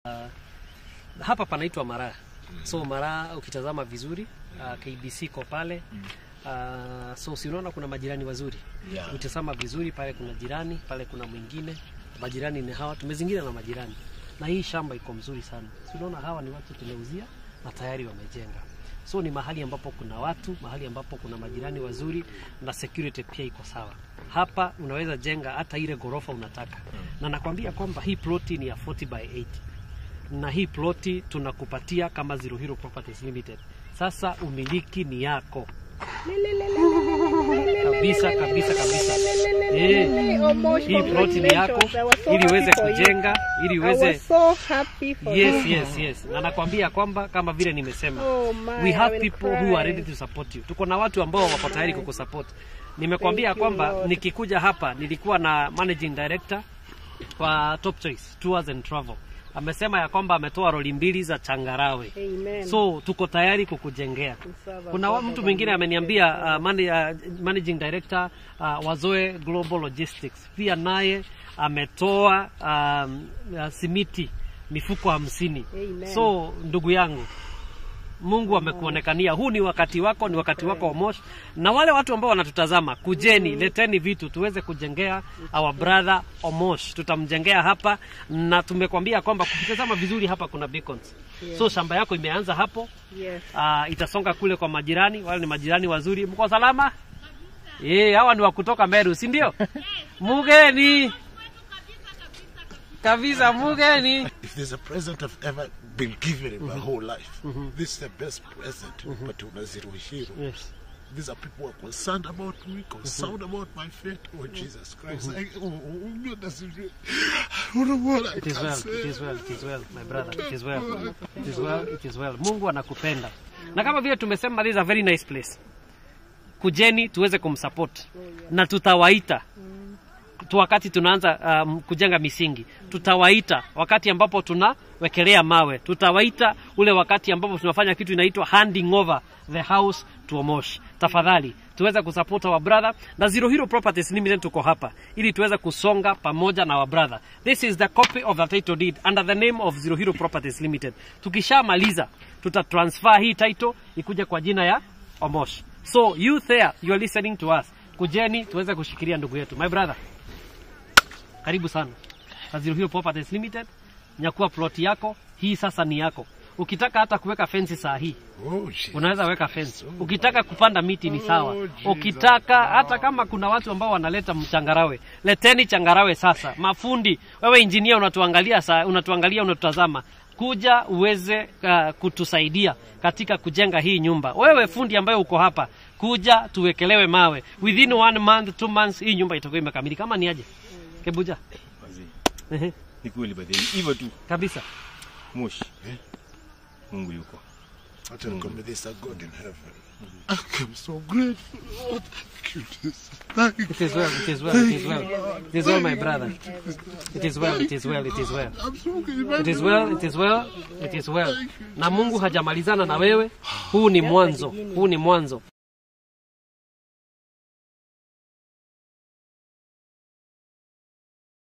hapa panaitwa Maraa. So Maraa ukitazama vizuri uh, KBC iko pale uh, so si unaona kuna majirani wazuri Yeah. ukitazama vizuri pale kuna jirani pale kuna mwingine majirani ni hawa tumezingira na majirani na hii shamba iko mzuri sana si unaona hawa ni watu tumeuzia na tayari wamejenga so ni mahali ambapo kuna watu mahali ambapo kuna majirani wazuri na security pia iko sawa hapa unaweza jenga hata ile ghorofa unataka na nakwambia kwamba hii ploti ni ya 40 by 80 na hii ploti tunakupatia kama Zero Hero Properties Limited. Sasa umiliki ni yako kabisa kabisa kabisa. Eh, hii ploti ni yako ili uweze kujenga, ili uweze Yes, yes, yes. Na nakwambia kwamba kama vile nimesema, Oh my, we I have will people who are cry. ready to support you. Tuko na watu ambao wako tayari kukusupport. Nimekwambia Thank you, kwamba Lord. nikikuja hapa nilikuwa na managing director kwa Top Choice Tours and Travel. Amesema ya kwamba ametoa roli mbili za changarawe. Amen. So tuko tayari kukujengea. Serve Kuna God wa- of mtu mwingine our ameniambia uh, man, uh, managing director uh, Wazoe Global Logistics pia naye ametoa um, uh, simiti mifuko hamsini. Amen. So ndugu yangu, Mungu amekuonekania. Huu ni wakati wako, ni wakati wako wa Mosh. Na wale watu ambao wanatutazama, kujeni, leteni vitu tuweze kujengea our brother Omosh. Tutamjengea hapa na tumekwambia kwamba kukitazama vizuri hapa kuna beacons. So shamba yako imeanza hapo, Yes. uh, itasonga kule kwa majirani. Wale ni majirani wazuri. Mko salama? Eh, hawa ni wa kutoka Meru, si ndio? Mugeni kabisa, mugeni. If there's a present I've ever been given in my whole life, this is the best present. But una zero hero. Yes. These are people who are concerned about me, concerned about my fate. Oh, Jesus Christ. I, oh, oh, God, that's it. I don't know what I It is can well, say. it is well, it is well, my brother. It is well. It is well, it is well. Mungu anakupenda. Na kama vile tumesema this is a very nice place. Kujeni tuweze kumsupport. Na tutawaita tu wakati tunaanza um, kujenga misingi. Tutawaita wakati ambapo tunawekelea mawe. Tutawaita ule wakati ambapo tunafanya kitu inaitwa handing over the house to Omosh. Tafadhali tuweze kusupport our brother na Zero Hero Properties Limited tuko hapa ili tuweze kusonga pamoja na our brother. This is the copy of the title deed under the name of Zero Hero Properties Limited. Tukishamaliza tutatransfer hii title ikuje kwa jina ya Omosh. So you there you are listening to us. Kujeni tuweze kushikilia ndugu yetu. My brother karibu sana na Zero Hero Properties Limited. Nyakua plot yako hii sasa ni yako. Ukitaka hata kuweka fensi saa hii Oh, Jesus. unaweza weka fence. Ukitaka kupanda miti ni sawa. Ukitaka hata kama kuna watu ambao wanaleta mchangarawe, leteni changarawe sasa. Mafundi, wewe injinia unatuangalia saa, unatuangalia unatutazama, kuja uweze uh, kutusaidia katika kujenga hii nyumba. Wewe fundi ambaye uko hapa, kuja tuwekelewe mawe. Within one month, two months hii nyumba itakuwa imekamilika. Kama ni aje? Kebuja. Wazee, Ehe, ni kweli badhi hivyo tu kabisa. moshi mungu yuko I tell God, there's a God in heaven. I'm so grateful. Oh, thank you, Jesus. Thank you. It is well, it is well, it is well. It is well, my brother. It is well, it is well, it is well. I'm so grateful. It is well, it is well, it is well. Na Mungu hajamalizana na wewe. Huu ni mwanzo, huu ni mwanzo.